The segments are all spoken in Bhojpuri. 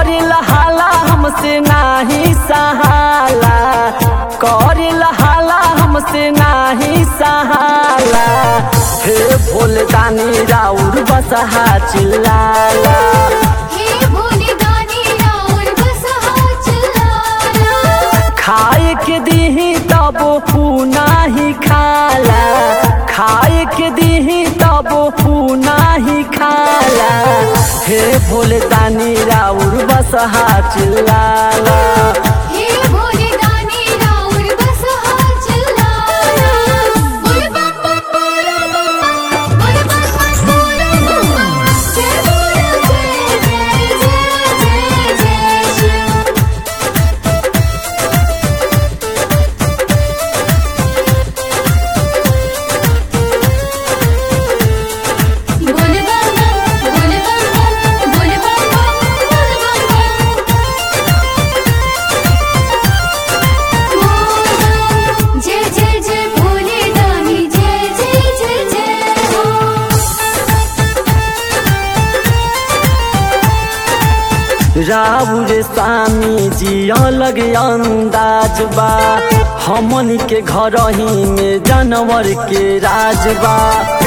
करिल हाला हमसे नाही सहाला करिल हाला हमसे नाही सहाला हे भोले दानी राउर बसहा चिल्लाला हे भोले दानी राउर बसहा चिल्लाला खाए के दीही तब नाही खाला खाए के दीही तब नाही खाला हे भोले दानी राउर बसहा चिल्लाला हे भोले दानी राउर बसहा चिल्लाला बोल बम बम बोल बम बोल बम बम बोल बम जय बोल जय जय जय जय जय शिव बोल बम बम बोल बम बम बोल बम बम बोल बम बम जय जय जय भोले दानी जय जय जय जय हो राउर स्वामी जी अलग अंदाज बा हमन के घर ही में जानवर के राज बा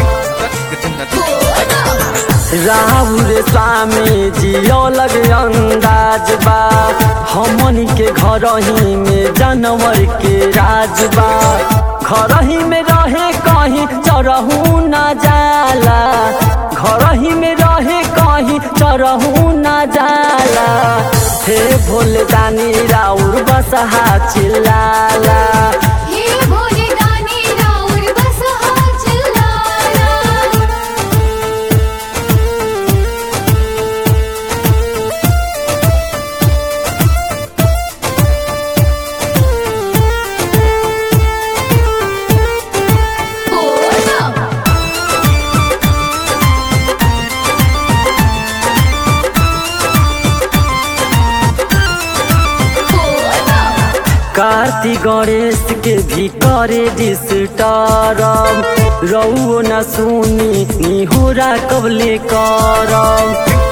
राहुल स्वामी जी अलग अंदाज बा हमन के घर ही में जानवर के राज बा घर ही में रहे कहीं चरहू न जाला घर ही में रहे कहीं चरहू न जाला हे भोले दानी राउर बसहा चिल्लाला हे भोले दानी राउर बसहा चिल्लाला बोल बम बोल बम कार्तिक गणेश के भी करे डिस्टरम रउओ न सुनी निहोरा कबले करम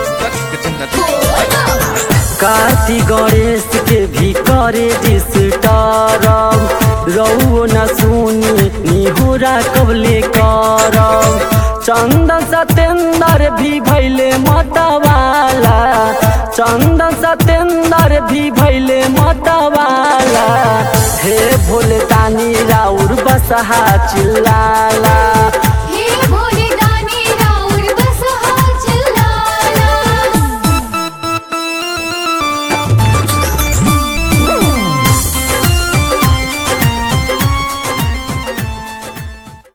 कार्तिक गणेश के भी करे डिस्टरम रउओ न सुनी निहोरा कबले करम चंदन सतेंदर भी भैले मतवाला चंदन सतेंदर भी भैले मतवाला हे भोले दानी राउर बसहा चिल्लाला